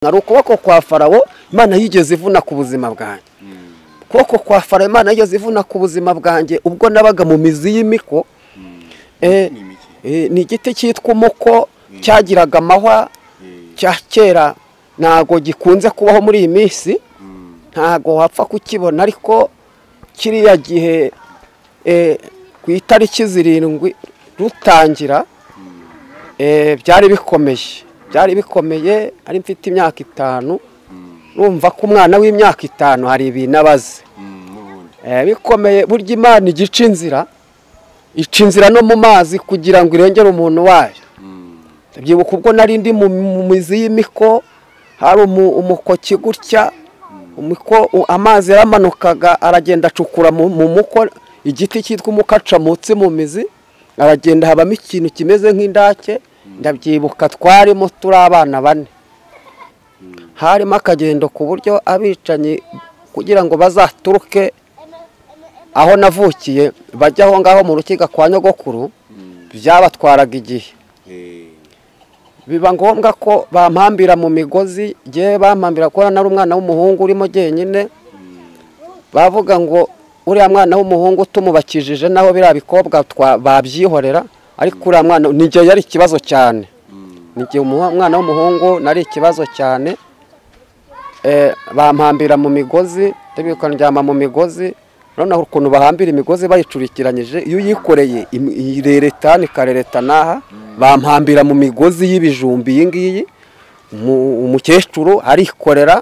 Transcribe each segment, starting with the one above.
hari ukuboko kwa farawo imana yigeze ivuna ku buzima bwanjye ukuboko kwa farawo imana yigeze ivuna ku buzima bwanjye ubwo nabaga mu mizi y'imiko ni igiti cyitwa umuko cyagiraga amahwa cya kera ntabwo gikunze kubaho muri iyi minsi ntabwo wapfa kukibona ariko kiriya gihe ku itariki zirindwi rutangira byari bikomeye byari bikomeye ari mfite imyaka itanu numva ko umwana w'imyaka itanu hari ibintu abaze bikomeye burya imana igica inzira ica inzira no mu mazi kugira ngo irengere umuntu wayo byibuka ubwo nari ndi mu mizi y'imiko hari umukoki gutya amazi yaramanukaga aragenda acukura mu muko igiti cyitwa umukaca munsi mu mizi aragenda habamo ikintu kimeze nk'indake ndabyibuka twarimo turi abana bane harimo akagendo ku buryo abicanyi kugira ngo bazaturuke aho navukiye bajya aho ngaho mu rukiga kwa nyogokuru byabatwaraga igihe biba ngombwa ko bampambira mu migozi yewe bampambira kubona nari umwana w'umuhungu urimo jyenyine bavuga ngo uriya mwana w'umuhungu tumubakijije naho biriya bikobwa babyihorera ariko uriya mwana ni igihe yari ikibazo cyane ni igihe umwana w'umuhungu nari ikibazo cyane bampambira mu migozi ndyama mu migozi noneho ukuntu bahambira imigozi bayicurikiranyije iyo uyikoreye ireretana ikarereta n'aha bampambira mu migozi y'ibijumbi iyi ngiyi umukecuru arikorera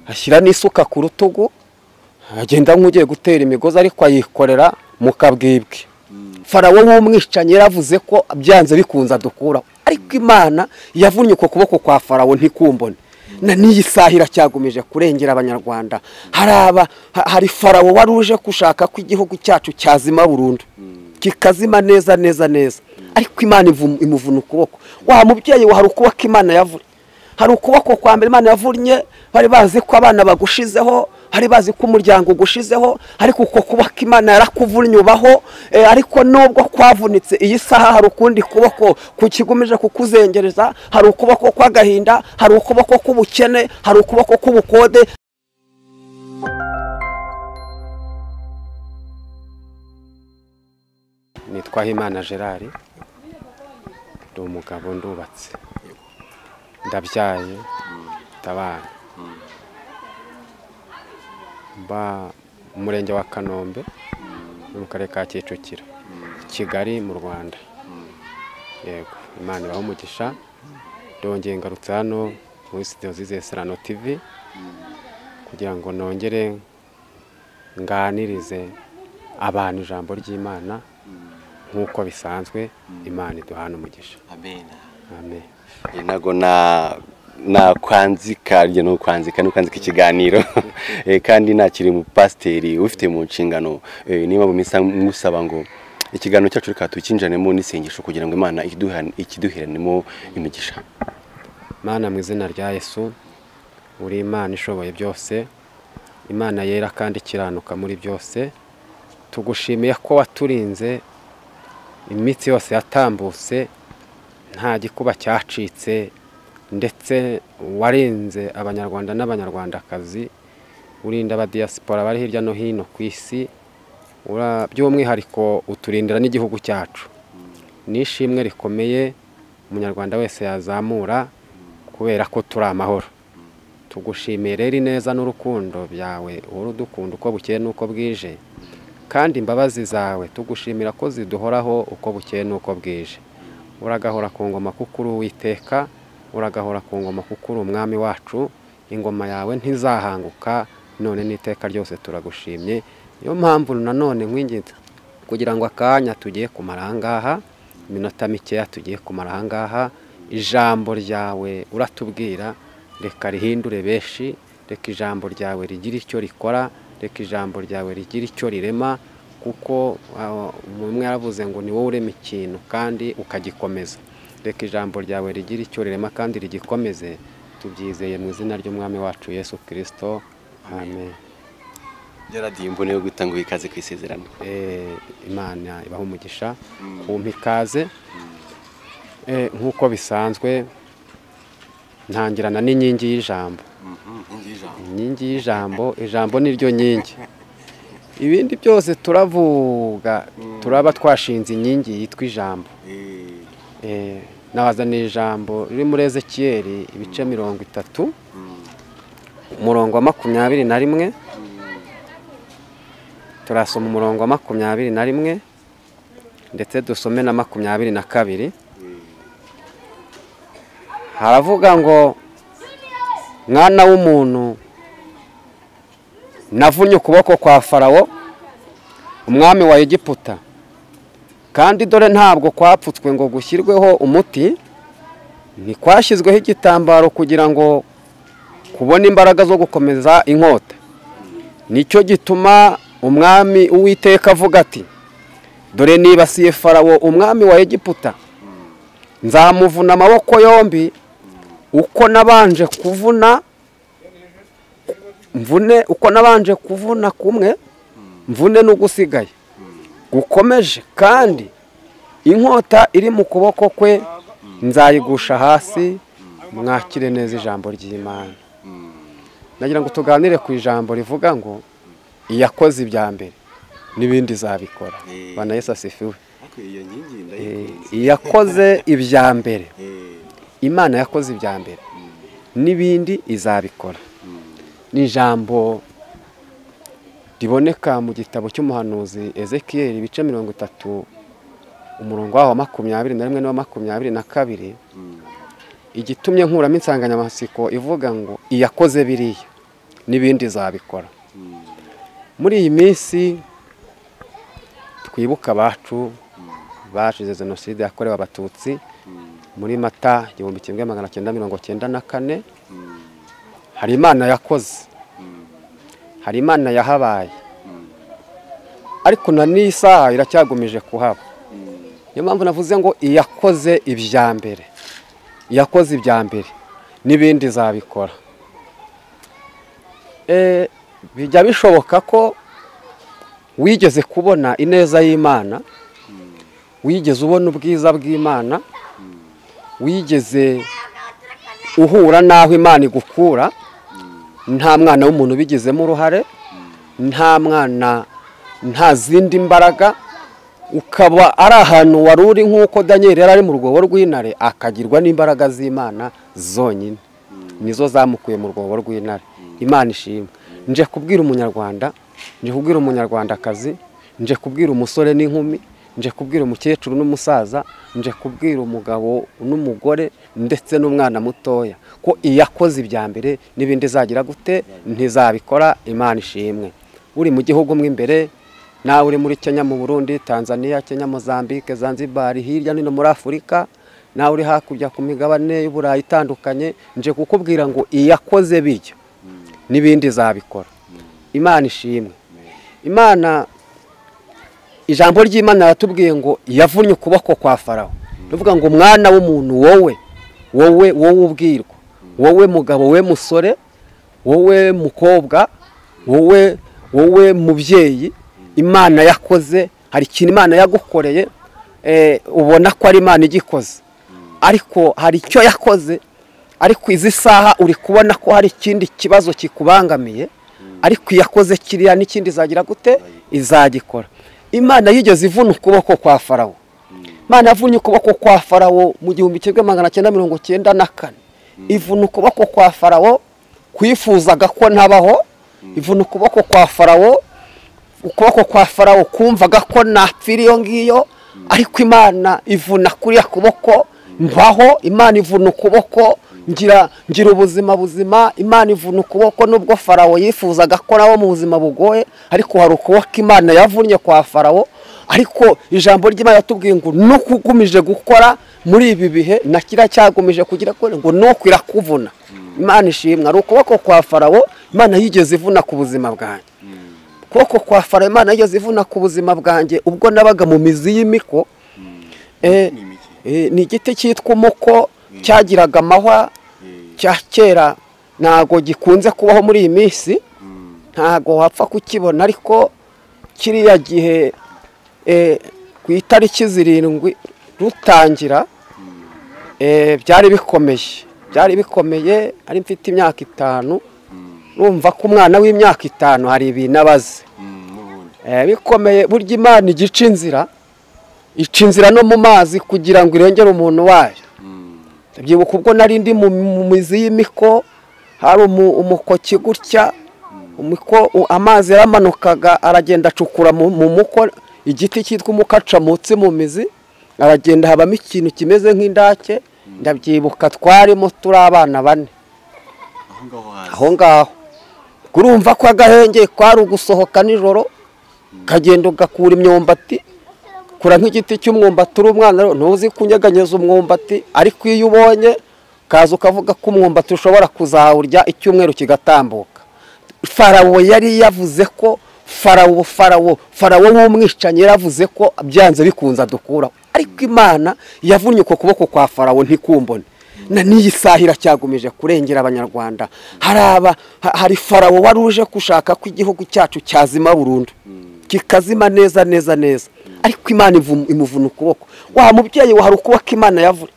ashyira n'isuka ku rutugu agenda nk'ugiye gutera imigozi ariko ayikorera mu kabwibwe farawo w'umwicanyi yaravuze ko byanze bikunze adukuraho ariko imana yavunnye uko kuboko kwa farawo ntikumbone na n'iyi saha iracyagumije kurengera abanyarwanda hari farawo wari uje gushaka ko igihugu cyacu cyazima burundu kikazima neza neza neza ariko imana imuvuna ukuboko wa mubyeyi hari ukuboko imana yavunye hari ukuboko kwa mbere imana yavunnye bari bazi ko abana bagushizeho hari bazi ko umuryango ugushizeho ariko uko kuboko imana yarakuvunnye ubaho ariko nubwo kwavunitse iyi saha hari ukundi kuboko kukigumije kukuzengereza hari ukuboko kw'agahinda hari ukuboko k'ubukene hari ukuboko k'ubukode nitwa Himana gerard ndi umugabo ndubatse ndabyaye ndabana mba mu murenge wa kanombe no mu karere ka kicukiro kigali mu rwanda yego imana ibaho umugisha ndongeye ngarutse hano muri sitidiyo zize serano tivi kugira ngo nongere nganirize abantu ijambo ry'imana nk'uko bisanzwe imana iduhana umugisha amen ntabwo nakwanzika rya ni ukwanzika ni ukwanzika ikiganiro kandi nakiri pasiteri ufite mu nshingano niba musaba ngo ikiganiro cyacu reka tukinjanemo n'isengesho kugira ngo imana ikiduheranemo imigisha imana mu izina rya yesu uri imana ishoboye byose imana yera kandi ikiranuka muri byose tugushimiye ko waturinze imitsi yose yatambutse nta gikuba cyacitse ndetse warenze abanyarwanda n'abanyarwandakazi urinda abadiyasipora bari hirya no hino ku isi by'umwihariko uturindira n'igihugu cyacu ni ishimwe rikomeye umunyarwanda wese yazamura kubera ko turi amahoro tugushimiye rero ineza n'urukundo byawe uhora udukunda uko bukeye n'uko bwije kandi imbabazi zawe tugushimira ko ziduhoraho uko bukeye n'uko bwije uragahora ku ngoma kuko uri uwiteka uragahora ku ngoma kuko uri umwami wacu ingoma yawe ntizahanguka none n'iteka ryose turagushimye niyo mpamvu nanone nk'ingenzi kugira ngo akanya tugiye kumara ahangaha iminota mikeya tugiye kumara ahangaha ijambo ryawe uratubwira reka rihindure benshi reka ijambo ryawe rigire icyo rikora reka ijambo ryawe rigire icyo rirema kuko umwe yaravuze ngo ni wowe urema ikintu kandi ukagikomeza reka ijambo ryawe rigira icyo rirema kandi rigikomeze tubyizeye mu izina ry'umwami wacu yesu kirisito amen yaradiye imvune yo gutanga ikaze ku isezerano imana ibaho umugisha kumpa ikaze nk'uko bisanzwe ntangirana n'inkingi y'ijambo inkingi y'ijambo ijambo ni ryo nkingi ibindi byose turavuga turaba twashinze inkingi yitwa ijambo Eh, nabazaniye ijambo riri muri ezekiyeri ibice mirongo itatu umurongo wa makumyabiri na rimwe turasoma umurongo wa makumyabiri na rimwe ndetse dusome na makumyabiri na kabiri haravuga ngo mwana w'umuntu navunye ukuboko kwa farawo umwami wa egiputa kandi dore ntabwo kwapfutswe ngo gushyirweho umuti ntikwashyizweho igitambaro kugira ngo kubona imbaraga zo gukomeza inkota nicyo gituma umwami uwiteka avuga ati dore nibasiye farawo umwami wa egiputa nzamuvuna amaboko yombi uko nabanje kuvuna mvune uko nabanje kuvuna kumwe mvune n'ugusigaye gukomeje kandi inkota iri mu kuboko kwe nzayigusha hasi mwakire neza ijambo ry'imana nagira ngo tuganire ku ijambo rivuga ngo iyakoze ibya mbere n'ibindi zabikora bana yesu asifiwe iyo nkingi iyakoze ibya mbere imana yakoze ibya mbere n'ibindi izabikora ni ijambo riboneka mu gitabo cy'umuhanuzi ezekiyeri ibice mirongo itatu umurongo waho wa makumyabiri na rimwe n'uwa makumyabiri na kabiri igitumye nkuramo insanganyamatsiko ivuga ngo iyakoze biriya n'ibindi zabikora muri iyi minsi twibuka abacu bashize jenoside yakorewe abatutsi muri mata igihumbi kimwe magana cyenda mirongo cyenda na kane hari imana yakoze hari imana yahabaye ariko na n'iyi saha iracyagumije kuhaba niyo mpamvu navuze ngo iyakoze ibya mbere iyakoze ibya mbere n'ibindi zabikora Eh, bijya bishoboka ko wigeze kubona ineza y'imana wigeze ubona ubwiza bw'imana wigeze uhura n'aho imana igukura nta mwana w'umuntu ubigizemo uruhare nta mwana nta zindi mbaraga ukaba ari ahantu wari uri nk'uko daniel yari ari mu rwobo rw'intare akagirwa n'imbaraga z'imana zonyine nizo zamukuye mu rwobo rw'intare imana ishimwe nje kubwira umunyarwanda nje kubwira umunyarwandakazi nje kubwira umusore n'inkumi nje kubwira umukecuru n'umusaza nje kubwira umugabo n'umugore ndetse n'umwana mutoya ko iyakoze ibya mbere n'ibindi zagira gute ntizabikora imana ishimwe uri mu gihugu mo imbere nawe uri muri kenya mu burundi tanzania kenya mozambique zanzibar hirya no hino muri afurika nawe uri hakurya ku migabane y'uburayi itandukanye nje kukubwira ngo iyakoze biryo n'ibindi zabikora imana ishimwe imana ijambo ry'imana ratubwiye ngo yavunnye ukuboko kwa farawo tuvuga ngo mwana w'umuntu wowe wowe wowe ubwirwa wowe mugabo we musore wowe mukobwa wowe wowe mubyeyi imana yakoze hari ikintu imana yagukoreye eh, ubona ko ari imana igikoze ariko hari icyo yakoze ariko izi saha uri kubona ko hari ikindi kibazo kikubangamiye ariko iyakoze kiriya n'ikindi izagira gute izagikora imana yigeze ivuna ukuboko kwa farawo imana yavunye ukuboko kwa farawo mu gihumbi kimwe magana cyenda mirongo cyenda na kane ivuna ukuboko kwa farawo kwifuzaga ko ntabaho ivuna ukuboko kwa farawo ukuboko kwa farawo kumvaga ko napfira iyo ngiyo ariko imana ivuna kuriya kuboko mbaho imana ivuna ukuboko ngira ngira ubuzima buzima imana ivuna ukuboko nubwo farawo yifuzaga ko nabo mu buzima bugoye ariko hari ukuboko imana yavunnye kwa farawo ariko ijambo ry'imana yatubwiye ngo nuko ugumije gukora muri ibi bihe na kiriya cyagumije kugira kure ngo nuko irakuvuna imana ishimwe hari ukuboko kwa farawo imana yigeze ivuna ku buzima bwanjye ukuboko kwa farawo imana yigeze ivuna ku buzima bwanjye ubwo nabaga mu mizi y'imiko eh, eh, ni igiti cyitwa umuko cyagiraga amahwa cya kera ntabwo gikunze kubaho muri iyi minsi ntabwo wapfa kukibona ariko kiriya gihe ku itariki zirindwi rutangira byari bikomeye byari bikomeye ari mfite imyaka itanu numva ko umwana w'imyaka itanu hari ibintu abaze Eh, bikomeye burya imana igica inzira ica inzira no mu mazi kugira ngo irengere umuntu wayo byibuka ubwo nari ndi mu mu mizi y'imiko hari umu- umukoki gutya umiko u- amazi yaramanukaga aragenda acukura mu mu muko igiti cyitwa umukaca munsi mu mizi aragenda habamo ikintu kimeze nk'indake ndabyibuka twarimo turi abana bane aho ngaho urumva ko agahenge kwari ugusohoka nijoro ukagenda ugakura imyumbati kura nk'igiti cy'umwumbati uri umwana ntuzi kunyeganyeza umwumbati ariko iyo ubonye ukaza ukavuga ko umwumbati ushobora kuzawurya icyumweru kigatambuka farawo yari yavuze ko farawo farawo farawo w'umwicanyi yaravuze ko byanze bikunze adukuraho ariko imana yavunnye uko kuboko kwa farawo ntikumbone na n'iyi saha iracyagumije kurengera abanyarwanda hari aba ha- hari farawo wari uje gushaka ko igihugu cyacu cyazima burundu kikazima neza neza neza ariko imana ivu- imuvuna ukuboko wa mubyeyi we hari ukuboko imana yavunnye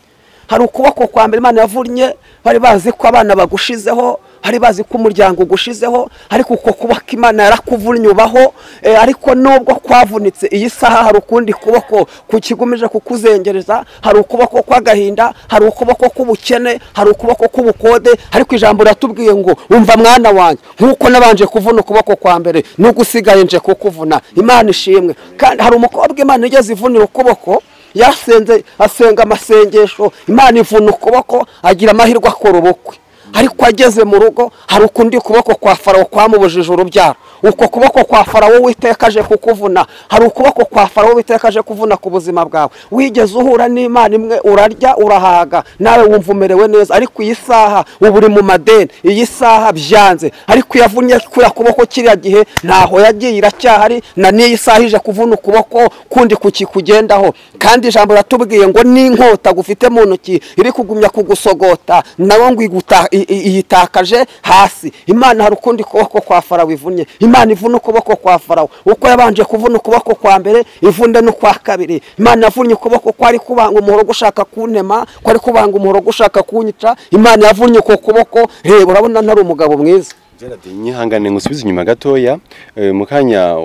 hari ukuboko kwa mbere imana yavunnye bari bazi ko abana bagushizeho bari bazi ko umuryango ugushizeho ariko uko kuboko imana yarakuvunnye ubaho eh, ariko nubwo kwavunitse iyi saha hari ukundi kuboko kukigumije kukuzengereza hari ukuboko kw'agahinda hari ukuboko k'ubukene hari ukuboko k'ubukode ariko ijambo riratubwiye ngo umva mwana wanjye nk'uko nabanje kuvuna ukuboko kwa mbere n'ugusigaye nje kukuvuna imana ishimwe kandi hari umukobwa imana igeze ivunira ukuboko yasenze asenga amasengesho imana ivuna ukuboko agira amahirwe akora ubukwe ariko ageze mu rugo hari ukundi kuboko kwa farawo kwamubujije urubyaro uko kuboko kwa farawo witeka aje kukuvuna hari ukuboko kwa farawo witeka aje kuvuna ku buzima bwawe wigeze uhura n'imana imwe urarya urahaga nawe wumva umerewe neza ariko iyi saha uba uri mu madeni iyi saha byanze ariko yavunnye kuriya kuboko kiriya gihe ntaho yagiye iracyahari na n'iyi saha ije kuvuna ukuboko kundi kukikugendaho kandi ijambo riratubwiye ngo n'inkota gufite mu ntoki iri kugumya kugusogota nawe ngo iguta- i- i- iyitakaje hasi imana hari ukundi kuboko kwa farawo ivunye imana ivuna ukuboko kwa farawo uko yabanje kuvuna ukuboko kwa mbere ivunda n'ukwa kabiri imana yavunnye ukuboko kwari kubanga umuhoro gushaka kuntema kwari kubanga umuhoro gushaka kunyica imana yavunnye uko kuboko reba urabona ntari umugabo mwiza Gerard nyihangane ngo usubize inyuma gatoya Eh, mu kanya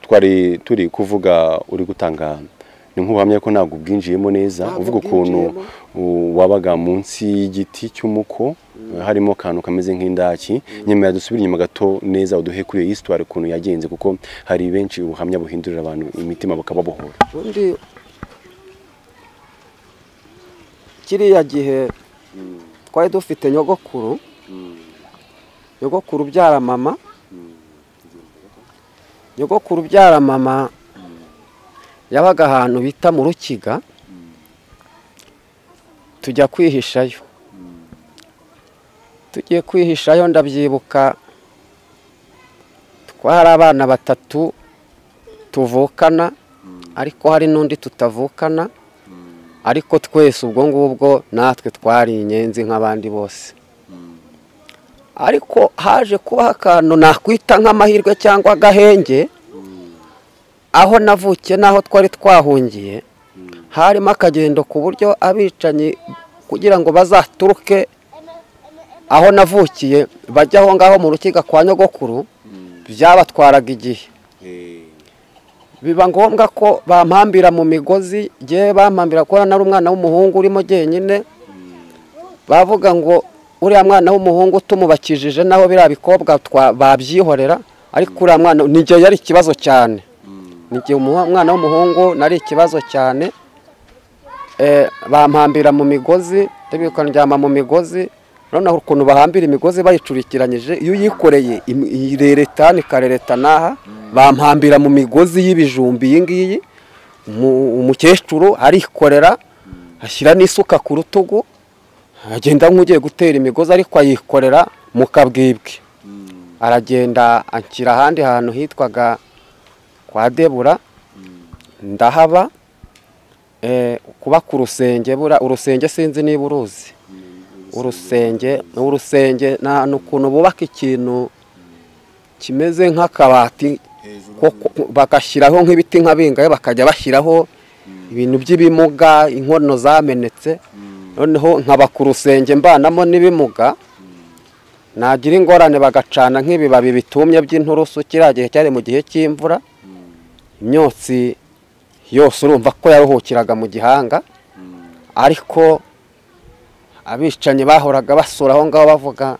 twari turi kuvuga uri gutanga ni nk'ubuhamya ko ntabwo ubwinjiyemo neza Ntabwo uvuga ukuntu u- wabaga munsi y'igiti cy'umuko harimo akantu kameze nk'indaki nyamara dusubire inyuma gato neza uduhe kuri iyo histoire ukuntu yagenze kuko hari benshi ubuhamya buhindurira abantu imitima bukababohora undi kiriya gihe twari dufite nyogokuru nyogokuru ubyara mama nyogokuru ubyara mama yabaga ahantu bita mu rukiga tujya kwihishayo tugiye kwihishayo ndabyibuka twari abana batatu tuvukana ariko hari n'undi tutavukana ariko twese ubwo ngubwo natwe twari inyenzi nk'abandi bose ariko haje kubaho akantu nakwita nk'amahirwe cyangwa agahenge aho navukiye n'aho twari twahungiye harimo akagendo ku buryo abicanyi kugira ngo bazaturuke aho navukiye bajya aho ngaho mu rukiga kwa nyogokuru byabatwaraga igihe biba ngombwa ko bampambira mu migozi ngewe bampambira kubona nari umwana w'umuhungu urimo jyenyine bavuga ngo uriya mwana w'umuhungu tumubakijije naho biriya bikobwa twa- babyihorera ariko uriya mwana ni igihe yari ikibazo cyane ni igihe umuhu- umwana w'umuhungu nari ikibazo cyane Eh, bampambira mu migozi ndabibuka ndyama mu migozi noneho ukuntu bahambira imigozi bayicurikiranyije iyo uyikoreye im- ireretana ikarereta n'aha bampambira mu migozi y'ibijumbi iyi ngiyi Umu- umukecuru arikorera ashyira n'isuka ku rutugu agenda nk'ugiye gutera imigozi ariko ayikorera mu kabwibwe aragenda anshyira ahandi hantu hitwaga kwa debura ndahaba eh, kuba ku rusenge bura urusenge sinzi niba uruzi urusenge urusenge nta n'ukuntu bubaka ikintu kimeze nk'akabati ko- ko- bagashyiraho nk'ibiti nk'abingayo bakajya bashyiraho ibintu by'ibimuga inkono zamenetse noneho nkaba ku rusenge mbanamo n'ibimuga nagira ingorane bagacana nk'ibibabi bitumye by'inturusu kiriya gihe cyari mu gihe cy'imvura imyotsi yose urumva ko yaruhukiraga mu gihanga ariko abicanyi bahoraga basura aho ngaho bavuga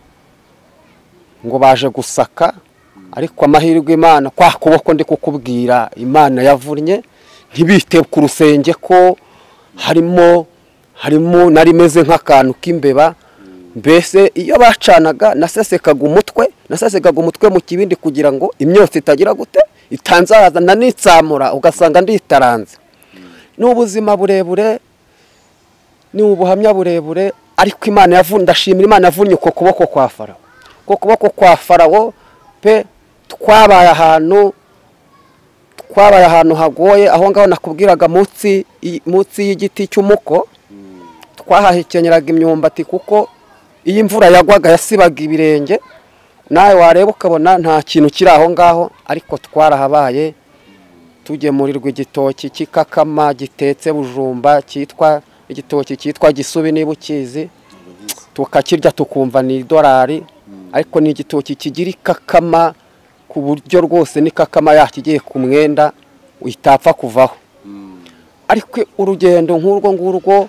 ngo baje gusaka ariko amahirwe imana kwa kuboko ndi kukubwira imana yavunnye ntibite ku rusenge ko harimo harimo nari meze nk'akantu k'imbeba mbese iyo bacanaga nasesekaga umutwe nasesekaga umutwe mu kibindi kugira ngo imyotsi itagira gute itanzaza nanitsamura ugasanga nditaranze ni ubuzima burebure ni ubuhamya burebure ariko imana yavunye ndashimira imana yavunye uko kuboko kwa farawo uko kuboko kwa farawo pe twabaye ahantu twabaye ahantu hagoye aho ngaho nakubwiraga munsi y'igiti cy'umuko twahahekenyeraga imyumbati kuko iyo imvura yagwaga yasibaga ibirenge nawe wareba ukabona nta kintu kiri aho ngaho ariko twarahabaye tugemurirwa igitoki cy'ikakama gitetse bujumba cyitwa igitoki cyitwa gisubi niba ukizi tukakirya tukumva ni idolari ariko ni igitoki kigira ikakama ku buryo rwose n'ikakama yakigiye ku mwenda itapfa kuvaho ariko urugendo nk'urwo ngurwo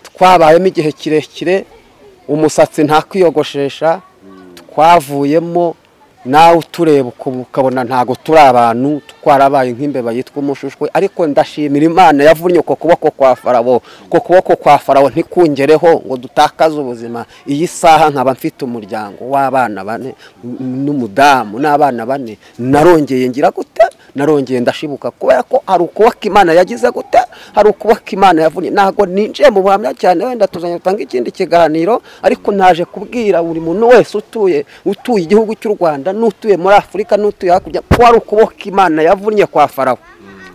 twabayemo igihe kirekire umusatsi ntakwiyogoshesha twavuyemo nawe utureba ukabona ntabwo turi abantu twarabaye nk'imbeba yitwa umushushwe ariko ndashimira imana yavunnye uko kuboko kwa farabo uko kuboko kwa farabo ntikungereho ngo dutakaze ubuzima iyi saha nkaba mfite umuryango w'abana bane n'umudamu n'abana bane narongeye ngira gute narongeye ndashibuka kubera ko hari ukuboko imana yagize gute hari ukuboko imana yavunnye ntabwo ninjiye mu buhamya cyane wenda tuzajya dutanga ikindi kiganiro ariko naje kubwira buri muntu wese utuye utuye igihugu cy'u rwanda n'utuye muri afurika n'utuye hakurya ko hari ukuboko imana yavunnye kwa farawo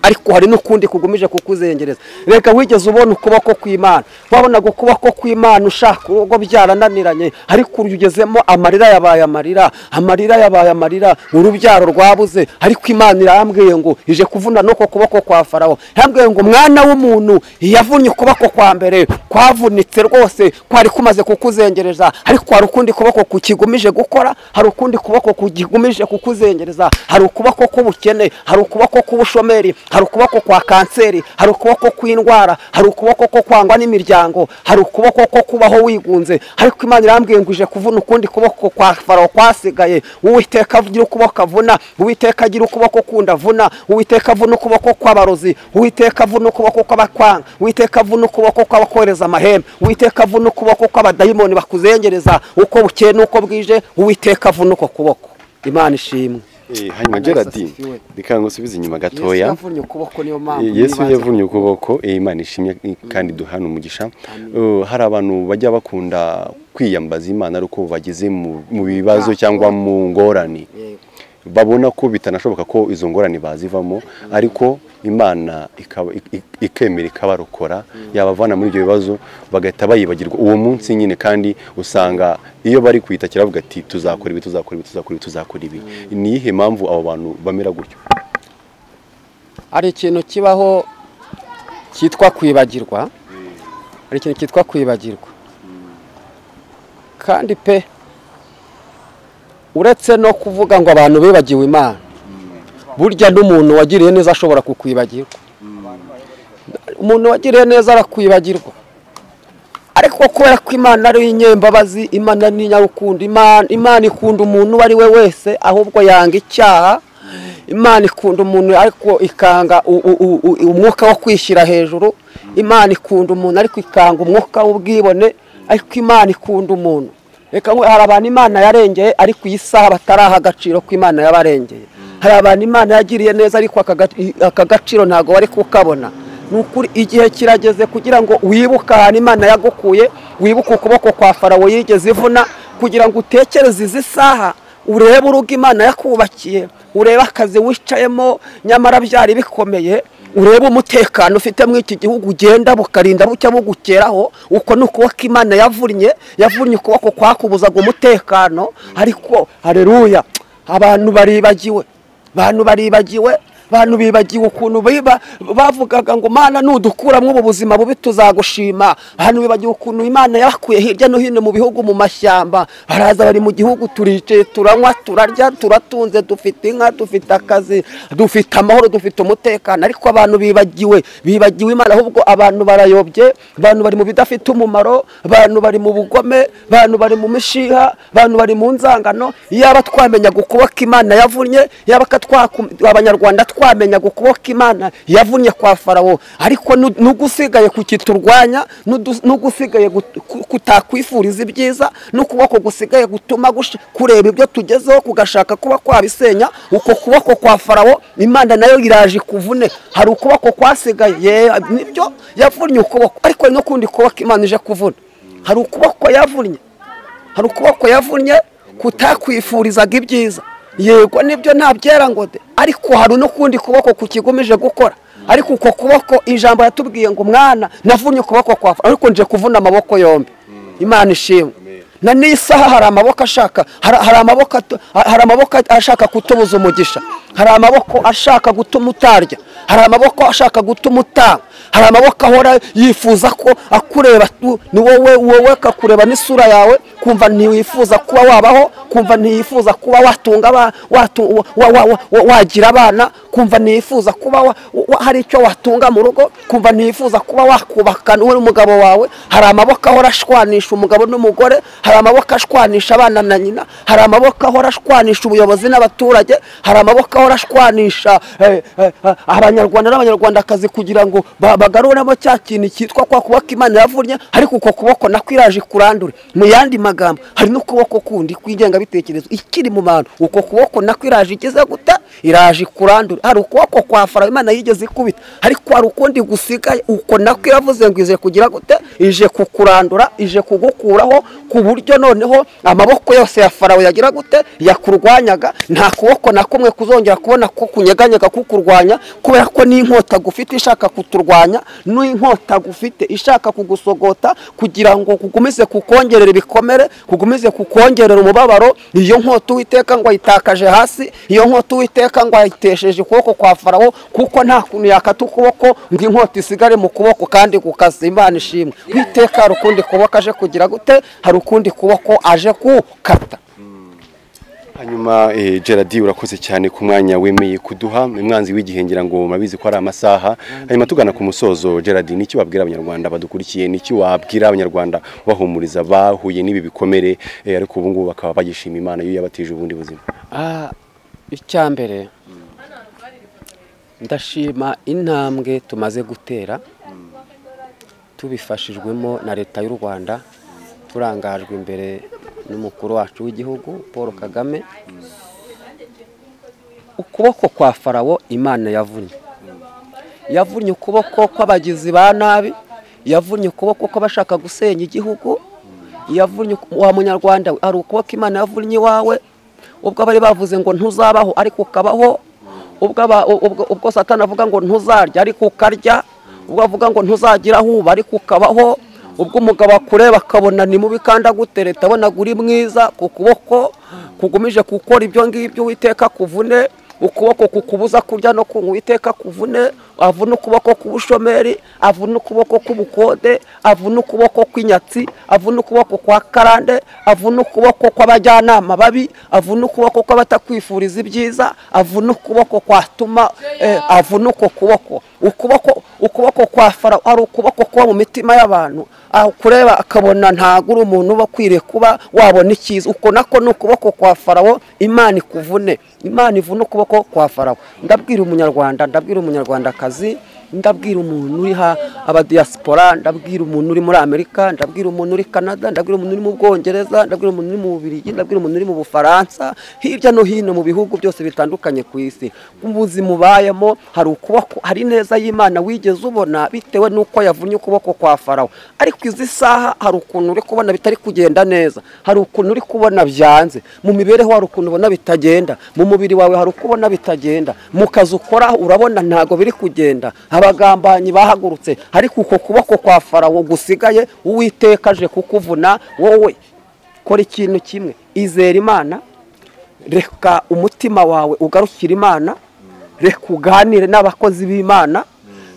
ariko hari n'ukundi kugumije kukuzengereza reka wigeze ubona ukuboko kw'imana wabonaga ukuboko kw'imana ushaka urugo byarananiranye ariko ugezemo amarira yabaye amarira amarira yabaye amarira urubyaro rwabuze ariko imana irambwiye ngo ije kuvuna n'uko kuboko kwa farawo yambwiye ngo mwana w'umuntu yavunnye ukuboko kwa mbere kwavunitse rwose kwari kumaze kukuzengereza ariko hari ukundi kuboko kukigumije gukora hari ukundi kuboko kugumije kukuzengereza hari ukuboko k'ubukene hari ukuboko k'ubushomeri hari ukuboko kwa kanseri hari ukuboko kw'indwara hari ukuboko ko kwangwa n'imiryango hari ukuboko ko kubaho wigunze ariko imana irambwiye ngo ije kuvuna ukundi kuboko kwa farawo kwasigaye uwiteka agira ukuboko avuna uwiteka agira ukuboko kundi avuna uwiteka avuna ukuboko kw'abarozi uwiteka avuna ukuboko kw'abakwanga uwiteka avuna ukuboko kw'abakoreza amahembe uwiteka avuna ukuboko kw'abadayimoni bakuzengereza uko bukeye n'uko bwije uwiteka avuna uko kuboko imana ishimwe hanyuma geradi reka ngusubize inyuma gatoya yavunnye ukuboko niyo mpamvu yesu yavunnye ukuboko eh, imana ishimye kandi duhana umugisha Uh, hari abantu bajya bakunda kwiyambaza imana ari uko bageze mu mu bibazo cyangwa mu ngorane babona ko bitanashoboka ko izo ngorane bazivamo ariko imana ikaba- ik- ikemera ikabarokora yabavana muri ibyo bibazo bagahita bayibagirwa uwo munsi nyine kandi usanga iyo bari kwitakira bavuga ati tuzakora ibi tuzakora ibi tuzakora ibi tuzakora ibi ni iyihe mpamvu abo bantu bamera gutyo hari ikintu kibaho cyitwa kwibagirwa hari ikintu cyitwa kwibagirwa kandi pe uretse no kuvuga ngo abantu bibagiwe imana burya n'umuntu wagiriye neza ashobora kukwibagirwa umuntu wagiriye neza arakwibagirwa ariko kubera ko imana ari inyembabazi imana ni inyarukundo imana imana ikunda umuntu uwo ari we wese ahubwo yanga icyaha imana ikunda umuntu ariko ikanga u- u- u- u- umwuka wo kwishyira hejuru imana ikunda umuntu ariko ikanga umwuka w'ubwibone ariko imana ikunda umuntu reka ngo hari abantu imana yarengeye ariko iyi saha bataraha agaciro ko imana yabarengeye hari abantu imana yagiriye neza ariko aka gaci- aka gaciro ntabwo bari kukabona ni ukuri igihe kirageze kugira ngo wibuke ahantu imana yagukuye wibuke ukuboko kwa farawo yigeze ivuna kugira ngo utekereze izi saha urebe urugo imana yakubakiye urebe akazi wicayemo nyamara byari bikomeye urebe umutekano ufite muri iki gihugu ugenda bukarinda bucya bugukeraho uko ni ukuboko imana yavunnye yavunnye ukuboko kwakubuzaga umutekano ariko hareruya abantu baribagiwe abantu baribagiwe bantu bibagiwe ukuntu biba bavugaga ngo mana nudukuramo ubu buzima bubi tuzagushima abantu bibagiwe ukuntu imana yabakuye hirya no hino mu bihugu mu mashyamba baraza bari mu gihugu turicaye turanywa turarya turatunze dufite inka dufite akazi dufite amahoro dufite umutekano ariko abantu bibagiwe bibagiwe imana ahubwo abantu barayobye abantu bari mu bidafite umumaro abantu bari mu bugome abantu bari mu mishiha abantu bari mu nzangano yaba twamenyaga ukuboko imana yavunnye yaba ka twaku- abanyarwanda twamenyaga ukuboko imana yavunnye kwa farawo ariko nu- n'ugusigaye kukiturwanya n'udu- n'ugusigaye gut- ku- kutakwifuriza ibyiza n'ukuboko gusigaye gutuma gush- kureba ibyo tugezeho kugashaka kuba kwabisenya uko kuboko kwa farawo imana nayo iraje ikuvune hari ukuboko kwasigaye ye- nibyo yavunnye ukuboko ariko hari n'ukundi kuboko imana ije kuvuna hari ukuboko yavunnye hari ukuboko yavunnye kutakwifurizaga ibyiza yego nibyo ntabyera ngo de ariko hari n'ukundi kuboko kukigumije gukora ariko uko kuboko ijambo yatubwiye ngo mwana navunnye ukuboko kwa Farawo, ariko nje kuvuna amaboko yombi imana ishimwe na n'isaha hari amaboko ashaka hari hari amaboko atu- hari amaboko ashaka kutubuza umugisha hari amaboko ashaka gutuma utarya hari amaboko ashaka gutuma utanga hari amaboko ahora yifuza ko akureba tu- ni wowe wowe akakureba n'isura yawe kumva ntiwifuza kuba wabaho kumva ntiyifuza kuba watunga aba- watu- wa- wa- wa- wa- wagira abana kumva ntiyifuza kuba wa- wa- hari icyo watunga mu rugo kumva ntiyifuza kuba wakubaka wowe n'umugabo wawe hari amaboko ahora ashwanisha umugabo n'umugore hari amaboko ashwanisha abana na nyina hari amaboko ahora ashwanisha ubuyobozi n'abaturage hari amaboko ahora ashwanisha eh, eh, eh, abanyarwanda n'abanyarwandakazi kugira ngo ba- bagaruremo cya kintu cyitwa kwa kuboko imana yavunnye ariko uko kuboko nako iraje kurandure mu yandi magambo hari n'ukuboko kundi kw'ingengabitekerezo ikiri mu bantu uko kuboko nako iraje igeze guta iraje kurandura hari ukuboko kwa farawo imana yigeze ikubita ariko hari ukundi gusigaye uko nako iravuze ngo ije kugira gute ije kukurandura ije kugukuraho ku buryo noneho amaboko yose ya farawo yagira gute yakurwanyaga nta kuboko na kumwe kuzongera kubona ko kunyeganyega kukurwanya kubera ko n'inkota gufite ishaka kuturwanya n'inkota gufite ishaka kugusogota kugira ngo kugumize kukongerera ibikomere kugumize kukongerera umubabaro iyo nkota uwiteka ngo ayitakaje hasi iyo nkota uwiteka ngo ayitesheje ukuboko kwa farawo kuko nta kuntu yakata ukuboko ngo inkota isigare mu kuboko kandi gukaza imana ishimwe uwiteka hari ukundi kuboko aje kugira gute hari ukundi kuboko aje kuwukata hanyuma eh, gerard urakoze cyane ku mwanya wemeye kuduha umwanzi w'igihe ngira ngo mabizi ko ari amasaha hanyuma tugana ku musozo gerard n'icyo wabwira abanyarwanda badukurikiye n'icyo wabwira abanyarwanda bahumuriza bahuye n'ibi bikomere eh, ariko ubu ngubu bakaba bagishima imana yo yabatije ubundi buzima Ah, icya mbere ndashima intambwe tumaze gutera tubifashijwemo na leta y'u rwanda turangajwe imbere n'umukuru wacu w'igihugu paul kagame ukuboko kwa farawo imana yavunnye yavunnye ukuboko kw'abagizi ba nabi yavunnye ukuboko kw'abashaka gusenya igihugu yavunnye uku- wa munyarwanda we, hari ukuboko imana yavunnye iwawe ubwo bari bavuze ngo ntuzabaho ariko ukabaho ubwo aba- ubwo- ubwo satani avuga ngo ntuzarya ariko ukarya ubwo avuga ngo ntuzagira aho uba ariko ukabaho ubwo umugabo akureba akabona ni mubi kandi agutereta abona uri mwiza ku kuboko kugumije gukora ibyo ngibyo witeka kuvune ukuboko kukubuza kurya no kunywa iteka kuvune avune ukuboko k'ubushomeri avune ukuboko k'ubukode avune ukuboko kw'inyatsi avune ukuboko kwa karande avune ukuboko kw'abajyanama babi avune ukuboko kw'abatakwifuriza ibyiza avune ukuboko kwatuma eh, avune uko kuboko ukuboko ukuboko kwa farawo ari ukuboko kuba mu mitima y'abantu aho kureba akabona ntabwo uri umuntu uba ukwiriye kuba wabona icyiza uko nako ni ukuboko kwa farawo imana ikuvune imana ivune ukuboko kwa farawo ndabwira umunyarwanda ndabwira umunyarwandakazi ndabwira umuntu uri ha abadiyasipora ndabwira umuntu uri muri amerika ndabwira umuntu uri canada ndabwira umuntu uri mu bwongereza ndabwira umuntu uri mu bubirigi ndabwira umuntu uri mu bufaransa hirya no hino mu bihugu byose bitandukanye ku isi ubuzima ubayemo hari ukuboko hari neza y'imana wigeze ubona bitewe n'uko yavunnye ukuboko kwa farawo ariko izi saha hari ukuntu uri kubona bitari kugenda neza hari ukuntu uri kubona byanze mu mibereho hari ukuntu ubona bitagenda mu mubiri wawe hari uko ubona bitagenda mu kazi ukora urabona ntabwo biri kugenda abagambanyi bahagurutse ariko uko kuboko kwa farawo gusigaye uwiteka aje kukuvuna wowe kora ikintu kimwe izera imana reka umutima wawe ugarukira imana reka uganire n'abakozi b'imana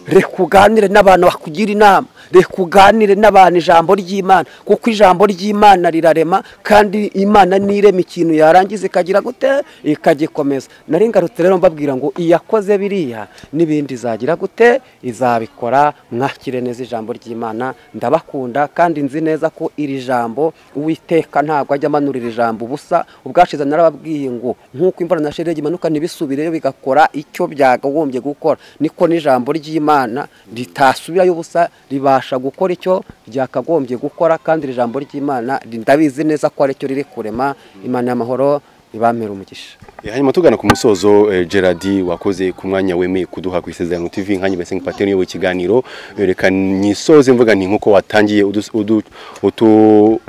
reka uganire n'abantu bakugira inama reka uganire n'abantu ijambo ry'imana kuko ijambo ry'imana rirarema kandi imana nirema ikintu yarangiza ikagira gute ikagikomeza nari ngarutse rero mbabwira ngo iyakoze biriya n'ibindi izagira gute izabikora mwakire neza ijambo ry'imana ndabakunda kandi nzi neza ko iri jambo uwiteka ntabwo ajya amanurira ijambo ubusa ubwashize narababwiye ngo nk'uko imvura na sheregi imanuka ntibisubire bigakora icyo byagagombye gukora niko n'ijambo ry'imana ritasubirayo ubusa ribasha gukora icyo ryakagombye gukora kandi iri jambo ry'imana ndabizi neza ko aricyo riri kurema imana y'amahoro ibamera umugisha Eh, hanyuma tugana ku musozo eh, Gerard wakoze ku mwanya wemeye kuduha ku isezerano TV nkanyu bese nkipatene yo ikiganiro Eh, reka nisoze mvuga nti nkuko watangiye udus- udu- utu-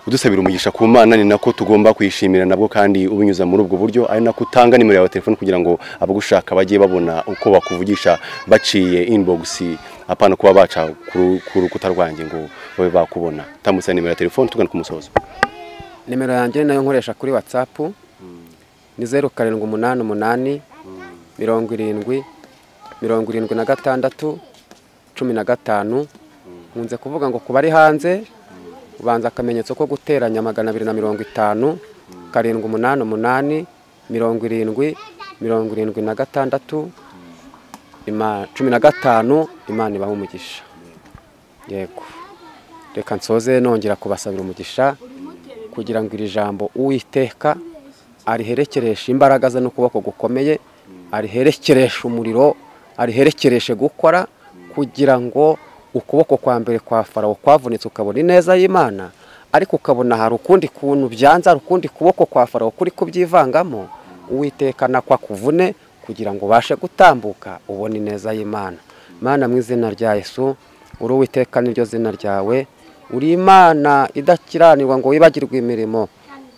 udusabira umugisha ku mana ni nako tugomba kwishimira nabwo kandi ubinyuza muri ubwo buryo ari nako utanga nimero yawe ya telefone kugira ngo abagushaka bajye babona uko bakuvugisha baciye inbox apana kuba baca ku ru- ku rukuta rwanjye ngo babe bakubona tambutsa nimero ya telefone tugana ku musozo nimero yanjye nayo nkoresha kuri watsapu ni zeru karindwi umunani umunani mirongo irindwi mirongo irindwi na gatandatu cumi na gatanu nkunze kuvuga ngo ku bari hanze ubanza akamenyetso ko guteranya magana abiri na mirongo itanu karindwi umunani umunani mirongo irindwi mirongo irindwi na gatandatu ima- cumi na gatanu imana ibaha umugisha yego reka nsoze nongera kubasabira umugisha kugira ngo iri jambo uwiteka ariherekereshe imbaraga ze n'ukuboko gukomeye ariherekereshe umuriro ariherekereshe gukora kugira ngo ukuboko kwa mbere kwa farawo kwavunitse ukabona ineza y'imana ariko ukabona hari ukundi kuntu byanze hari ukundi kuboko kwa farawo kuri kubyivangamo uwiteka nako akuvune kugira ngo ubashe gutambuka ubone ineza y'imana mana mu izina rya yesu uri uwiteka niryo zina ryawe uri imana idakiranirwa ngo wibagirwe imirimo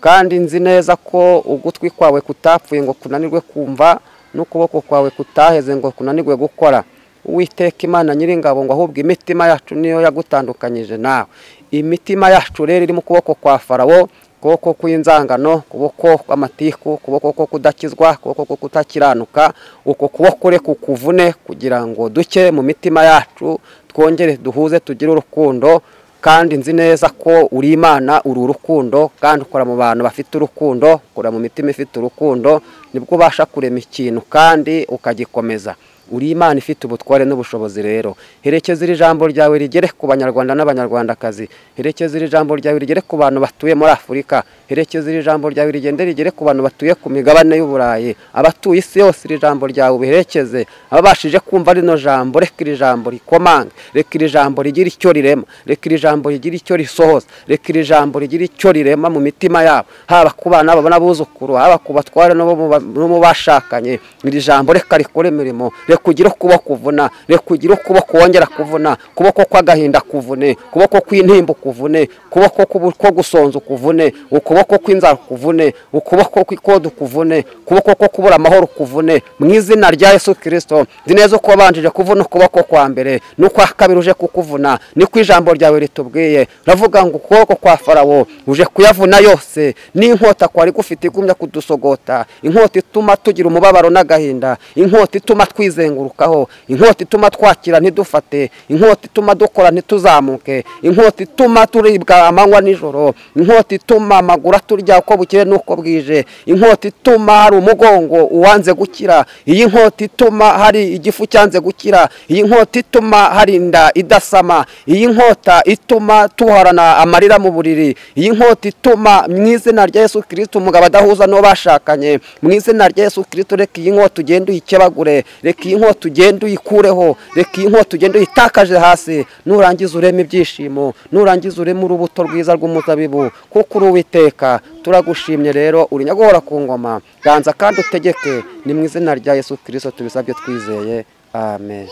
kandi nzi neza ko ugutwi kwawe kutapfuye ngo kunanirwe kumva n'ukuboko kwawe kutaheze ngo kunanirwe gukora uwiteka imana nyiringabo ngo ahubwo imitima yacu niyo yagutandukanyije nawe imitima yacu rero iri mu kuboko kwa farawo kuboko kw'inzangano kuboko kw'amatiku kuboko ko kudakizwa kuboko ko kutakiranuka uko kuboko re kukuvune kugira ngo duke mu mitima yacu twongere duhuze tugire urukundo kandi nzi neza ko uri imana uri urukundo kandi ukora mu bantu bafite urukundo ukora mu mitima ifite urukundo nibwo ubasha kurema ikintu kandi ukagikomeza uri imana ifite ubutware n'ubushobozi rero herekeza iri jambo ryawe rigere ku banyarwanda n'abanyarwandakazi herekeza iri jambo ryawe rigere ku bantu batuye muri afurika herekeza iri jambo ryawe rigende rigere ku bantu batuye ku migabane y'uburayi abatuye isi yose iri jambo ryawe ubiherekeze ababashije kumva rino jambo reka iri jambo rikomange reka iri jambo rigira icyo rirema reka iri jambo rigira icyo risohoza reka iri jambo rigira icyo rirema mu mitima yabo haba ku bana babo n'abuzukuru haba ku batware no mu ba- no mu bashakanye iri jambo reka rikore imirimo reka ugire ukuboko uvuna reka ugire ukuboko wongera kuvuna kuboko kw'agahinda kuvune kuboko kw'intimba kuvune kuboko k'ubu- ko gusonza kuvune ukuboko kw'inzara kuvune ukuboko kw'ikodu kuvune ukuboko ko kubura amahoro kuvune mu izina rya yesu kirisito nzi neza uko wabanjije kuvuna ukuboko kwa mbere n'ukwa kabiri uje kukuvuna niko ijambo ryawe ritubwiye uravuga ngo ukuboko kwa farawo uje kuyavuna yose n'inkota kwari gufite igumya kudusogota inkota ituma tugira umubabaro n'agahinda inkota ituma twizengurukaho inkota ituma twakira ntidufate inkota ituma dukora ntituzamuke inkota ituma turibwa amanywa nijoro inkota ituma amaguru aturya uko bukeye n'uko bwije inkota ituma hari umugongo uwanze gukira iyi nkota ituma hari igifu cyanze gukira iyi nkota ituma hari inda idasama iyi nkota ituma tuhorana amarira mu buriri iyi nkota ituma mu izina rya yesu kirisito umugabo adahuza n'uwo bashakanye mu izina rya yesu kirisito reka iyi nkota ugende uyikebagure reka iyi nkota ugende uyikureho reka iyi nkota ugende uyitakaje hasi nurangiza urema ibyishimo nurangiza urema urubuto rwiza rw'umuzabibu kuko uri uwiteka turagushimye rero uri nyaguhora ku ngoma ganza kandi utegeke ni mu izina rya yesu kirisito tubisabye twizeye amen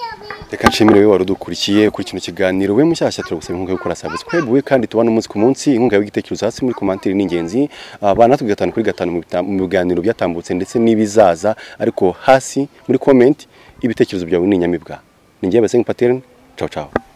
reka nshimire wowe wari udukurikiye kuri kino kiganiro we mushyashya turagusaba inkunga yo gukora subscribe we kandi tubana umunsi ku munsi inkunga yawe y'igitekerezo hasi muri komantiri ni ingenzi Ah, banatwe gatanu kuri gatanu mu bita- mu biganiro byatambutse ndetse n'ibizaza ariko hasi muri comment ibitekerezo byawe ni inyamibwa ni njyewe bese nkipatene ciao ciao